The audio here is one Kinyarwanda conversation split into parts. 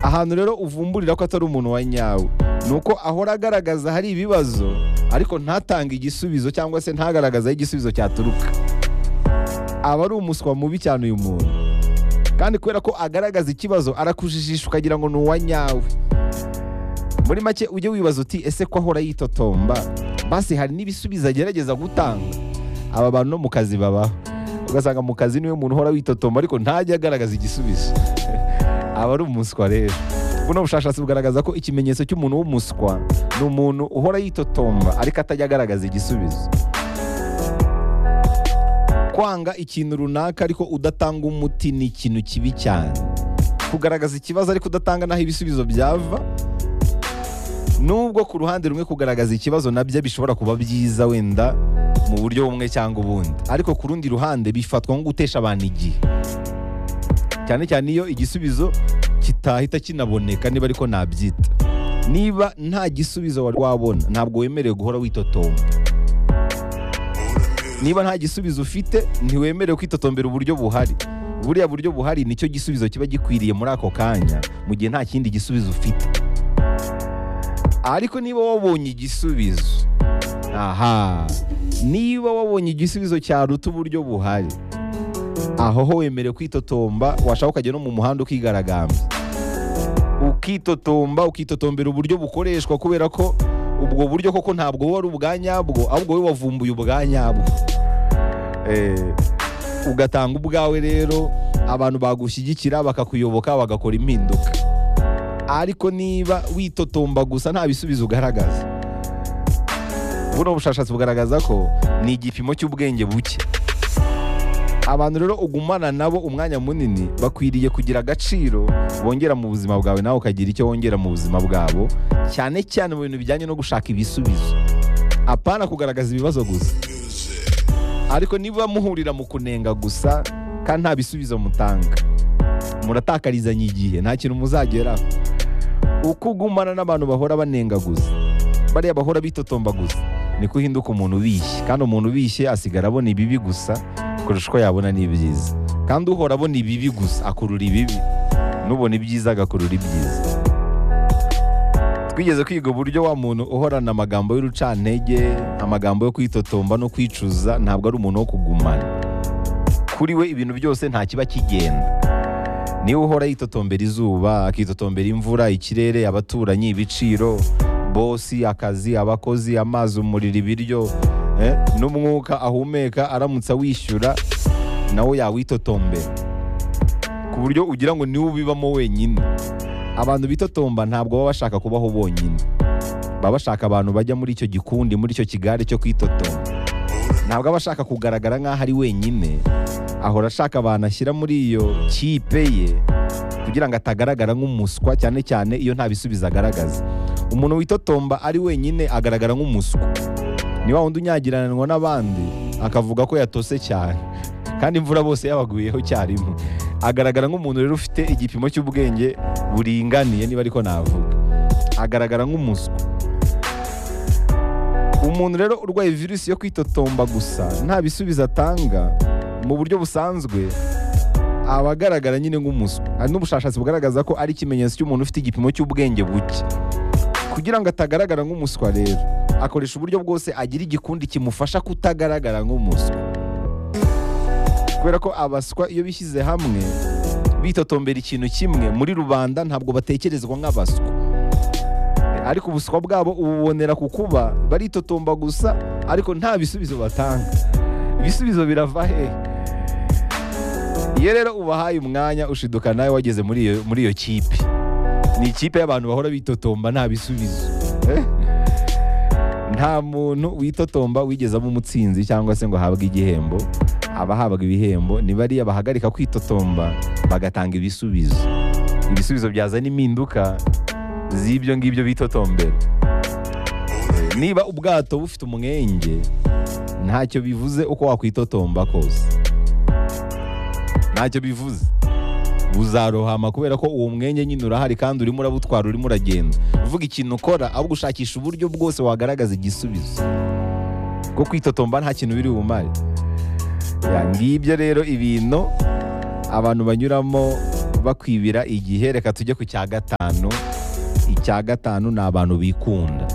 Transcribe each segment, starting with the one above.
ahantu rero uvumburira ko atari umuntu wa nyawe ni uko ahora agaragaza hari ibibazo ariko ntatange igisubizo cyangwa se ntagaragaze aho igisubizo cyaturuka aba ari umuswa mubi cyane uyu muntu kandi kubera ko agaragaza ikibazo arakujijisha ukagira ngo ni uwa nyawe muri make ujye wibaza uti ese ko ahora yitotomba basi hari n'ibisubizo agerageza gutanga aba bantu no mu kazi babaho ugasanga mu kazi niwe muntu uhora witotomba ariko ntajya agaragaza igisubizo aba ari umuswa rero buno bushakashatsi bugaragaza ko ikimenyetso cy'umuntu w'umuswa ni umuntu uhora yitotomba ariko atajya agaragaza igisubizo kwanga ikintu runaka ariko udatanga umuti ni ikintu kibi cyane kugaragaza ikibazo ariko udatanga n'aho ibisubizo byava nubwo ku ruhande rumwe kugaragaza ikibazo nabyo bishobora kuba byiza wenda mu buryo bumwe cyangwa ubundi ariko ku rundi ruhande bifatwa nko gutesha abantu igihe cyane cyane iyo igisubizo kitahita kinaboneka niba ariko nabyita niba nta gisubizo wari wabona ntabwo wemerewe guhora witotomba niba nta gisubizo ufite ntiwemerewe kwitotombera uburyo buhari buriya buryo buhari nicyo gisubizo kiba gikwiriye muri ako kanya mu gihe nta kindi gisubizo ufite ariko niba wabonye igisubizo aha niba wabonye igisubizo cyaruta uburyo buhari aho ho wemerewe kwitotomba washaka ukajya no mu muhanda ukigaragambya ukitotomba ukitotombera uburyo bukoreshwa kubera ko ubwo buryo koko ntabwo buba ari ubwa nyabwo ahubwo we wavumbuye ubwa nyabwo Eh, ugatanga ubwawe rero abantu bagushyigikira bakakuyoboka bagakora impinduka ariko niba witotomba gusa nta bisubizo ugaragaza buno bushakashatsi bugaragaza ko ni igipimo cy'ubwenge buke abantu rero ugumana nabo umwanya munini bakwiriye kugira agaciro bongera mu buzima bwawe nawe ukagira icyo wongera mu buzima bwabo cyane cyane mu bintu bijyanye no gushaka ibisubizo apana kugaragaza ibibazo gusa ariko niba muhurira mu kunenga gusa kandi nta bisubizo mutanga muratakarizanya igihe nta kintu muzageraho uko ugumana n'abantu bahora banenga gusa bariya bahora bitotomba gusa niko uhinduka umuntu ubishye kandi umuntu ubishye asigara abona ibibi gusa kurusha uko yabona n'ibyiza kandi uhora abona ibibi gusa akurura ibibi n'ubona ibyiza agakurura ibyiza twigeze kwiga uburyo wa muntu uhorana amagambo y'urucantege amagambo yo kwitotomba no kwicuza ntabwo ari umuntu wo kugumana kuri we ibintu byose nta kiba kigenda niwe uhora yitotombera izuba akitotombera imvura ikirere abaturanyi ibiciro bosi akazi abakozi amazi umuriro ibiryo eh, n'umwuka ahumeka aramutse awishyura nawe yawitotombera ku buryo ugira ngo niwe ubibamo wenyine abantu bitotomba ntabwo baba bashaka kubaho bonyine baba bashaka abantu bajya muri icyo gikundi muri icyo kigare cyo kwitotomba ntabwo aba ashaka kugaragara nk'aho ari wenyine ahora ashaka abantu ashyira muri iyo kipe ye kugira ngo atagaragara nk'umuswa cyane cyane iyo nta bisubizo agaragaza umuntu witotomba ari wenyine agaragara nk'umuswa ni wa wundi unyagiranwa n'abandi akavuga ko yatose cyane kandi imvura bose yabaguyeho icyarimwe agaragara nk'umuntu rero ufite igipimo cy'ubwenge buringaniye niba ariko navuga agaragara nk'umuswa umuntu rero urwaye virusi yo kwitotomba gusa nta bisubizo atanga mu buryo busanzwe aba agaragara nyine nk'umuswa hari n'ubushakashatsi bugaragaza ko ari ikimenyetso cy'umuntu ufite igipimo cy'ubwenge buke kugira ngo atagaragara nk'umuswa rero akoresha uburyo bwose agira igikundi kimufasha kutagaragara nk'umuswa kubera ko abaswa iyo bishyize hamwe bitotombera ikintu kimwe muri rubanda ntabwo batekerezwa nk'abaswa ariko ubuswa bwabo ububonera ku kuba baritotomba gusa ariko nta bisubizo batanga ibisubizo birava hehe iyo rero ubahaye umwanya ushiduka nawe wageze muri iyo- muri iyo kipe ni ikipe y'abantu bahora bitotomba nta bisubizo Eh? nta muntu witotomba wigeze aba umutsinzi cyangwa se ngo ahabwe igihembo aba ahabwa ibihembo ni bariya bahagarika kwitotomba bagatanga ibisubizo ibisubizo byazana impinduka z'ibyo ngibyo bitotombera Eh, niba ubwato bufite umwenge ntacyo bivuze uko wakwitotomba kose ntacyo bivuze buzarohama kubera ko uwo mwenge nyine urahari kandi urimo urabutwara urimo uragenda uvuga ikintu ukora ahubwo ushakisha uburyo bwose wagaragaza igisubizo kuko kwitotomba nta kintu biri bumare Ya, ngibyo rero ibintu abantu banyuramo bakwibira igihe reka tujye ku cya gatanu icya gatanu ni abantu bikunda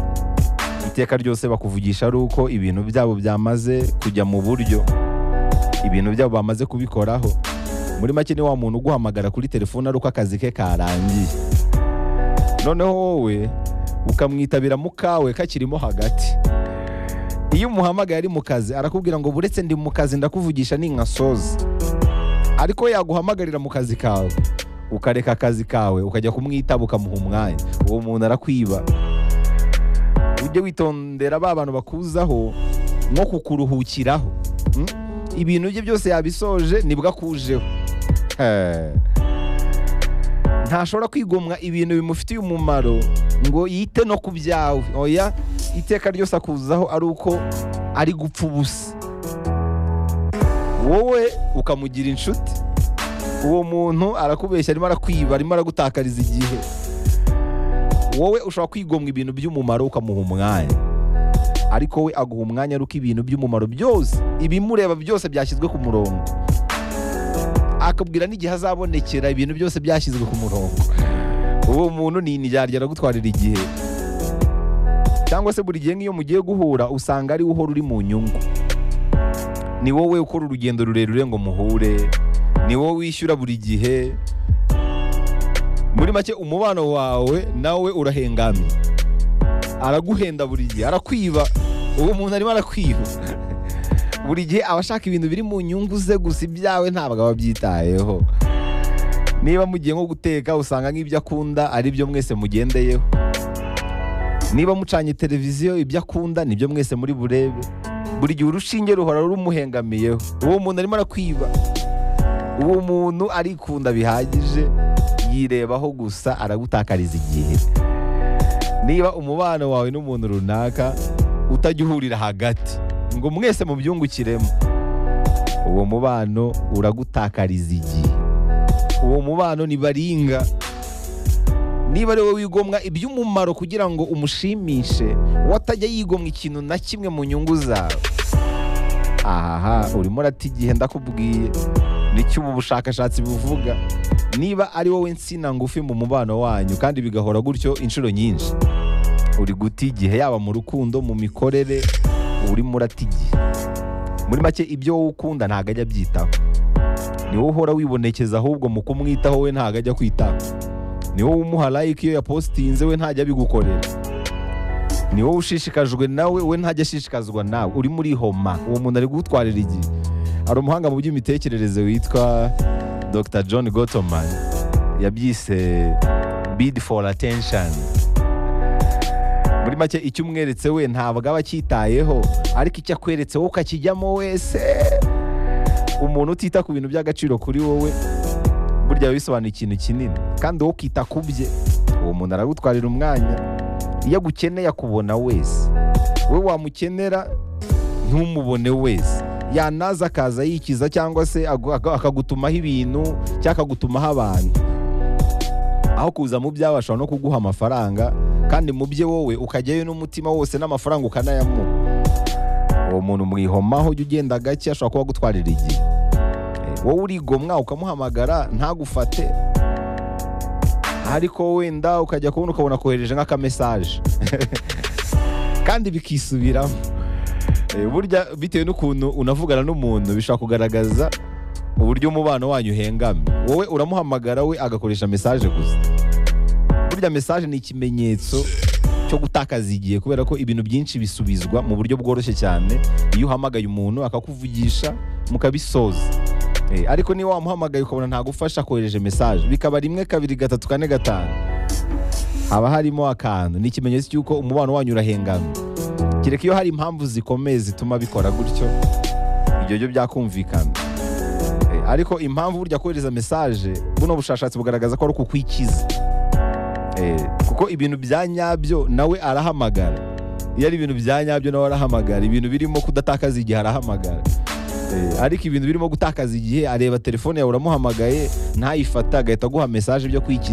iteka ryose bakuvugisha ari uko ibintu byabo byamaze kujya mu buryo ibintu byabo bamaze kubikoraho muri make ni wa muntu uguhamagara kuri telefone ari uko akazi ke karangiye noneho wowe ukamwitabira mu kawe kakirimo hagati iyo umuhamagaye ari mu kazi arakubwira ngo buretse ndi mu kazi ndakuvugisha ni nka soza ariko yaguhamagarira mu kazi kawe ukareka akazi kawe ukajya kumwitaba ukamuha umwanya uwo muntu arakwiba ujye witondera ba bantu bakuzaho nko kukuruhukiraho Mm? ibintu bye byose yabisoje nibwo akujeho Eh. ntashobora kwigomwa ibintu bimufitiye umumaro ngo yite no ku byawe oya iteka ryose akuzaho ari uko ari gupfa ubusa wowe ukamugira inshuti uwo muntu arakubeshya arimo arakwiba arimo aragutakariza igihe wowe ushobora kwigomwa ibintu by'umumaro ukamuha umwanya ariko we aguha umwanya ari uko ibintu by'umumaro byose ibimureba byose byashyizwe ku murongo akabwira n'igihe azabonekera ibintu byose byashyizwe ku murongo uwo muntu ni indyarya aragutwarira igihe cyangwa se buri gihe nk'iyo mugiye guhura usanga ari we uhora uri mu nyungu ni wowe ukora urugendo rurerure ngo muhure ni wowe wishyura buri gihe muri make umubano wawe nawe urahengamye araguhenda buri gihe arakwiba uwo muntu arimo arakwiba buri gihe aba ashaka ibintu biri mu nyungu ze gusa ibyawe ntabwo aba abyitayeho niba mugiye nko guteka usanga nk'ibyo akunda ari byo mwese mugendeyeho niba mucanye televiziyo ibyo akunda nibyo mwese muri burebe buri gihe urushinge ruhora rumuhengamiyeho uwo muntu arimo arakwiba uwo muntu arikunda bihagije yirebaho gusa aragutakariza igihe niba umubano wawe n'umuntu runaka utajya uhurira hagati ngo mwese mubyungukiremo uwo mubano uragutakariza igihe uwo mubano ni baringa niba ari wowe wigomwa iby'umumaro kugira ngo umushimishe we atajya yigomwa ikintu na kimwe mu nyungu zawe aha urimo urata igihe ndakubwiye nicyo ubu bushakashatsi buvuga niba ari wowe insina ngufi mu mubano wanyu kandi bigahora gutyo inshuro nyinshi uri guta igihe yaba mu rukundo mu mikorere urimo urata igihe muri make ibyo wowe ukunda ntabwo ajya abyitaho ni wowe uhora wibonekeza ahubwo mu kumwitaho we ntabwo ajya kwitaho ni wowe umuha like iyo yapositinze we ntajya abigukorera ni wowe ushishikajwe nawe we ntajya ashishikazwa nawe urimo urihoma uwo muntu ari kugutwarira igihe hari umuhanga mu by'imitekerereze witwa dr john gotoman yabyise bid for attention muri make icyo umweretse we ntabwo aba acyitayeho ariko icyo akweretse wowe ukakijyamo wese umuntu utita ku bintu by'agaciro kuri wowe burya biba bisobanuye ikintu kinini kandi wowe ukita ku bye uwo muntu aragutwarira umwanya iyo agukeneye akubona wese we wamukenera ntumubone wese yanaza akaza yikiza cyangwa se agu- aga- akagutumaho ibintu cyangwa akagutumaho abantu aho kuza mu byawe ashobora no kuguha amafaranga kandi mu bye wowe ukajyayo n'umutima wose n'amafaranga ukanayamuha uwo muntu mwihomaho ujya ugenda gake ashobora kuba agutwarira igihe Eh, wowe urigomwa ukamuhamagara ntagufate ariko wenda ukajya kubona ukabona kohereje nk'akamesaje kandi bikisubiramo Eh, burya bitewe n'ukuntu unavugana n'umuntu bishobora kugaragaza uburyo umubano wanyu uhengamye wowe uramuhamagara we agakoresha mesaje gusa burya mesaje ni ikimenyetso cyo gutakaza igihe kubera ko ibintu byinshi bisubizwa mu buryo bworoshye cyane iyo uhamagaye umuntu akakuvugisha mukabisoza Eh, ariko niba wamuhamagaye ukabona ntagufasha akohereje mesaje bikaba rimwe kabiri gatatu kane gatanu haba harimo akantu ni ikimenyetso cy'uko umubano wanyu urahengamye kereka iyo hari impamvu zikomeye zituma bikora gutyo ibyo byo byakumvikana Eh, ariko impamvu burya kohereza mesaje buno bushakashatsi bugaragaza ko ari ukukwikiza Eh, kuko ibintu bya nyabyo nawe arahamagara iyo ari ibintu bya nyabyo nawe arahamagara ibintu birimo kudatakaza igihe arahamagara Eh, ariko ibintu birimo gutakaza igihe areba telefone yawe uramuhamagaye ntayifate agahita aguha mesaje byo kwikiza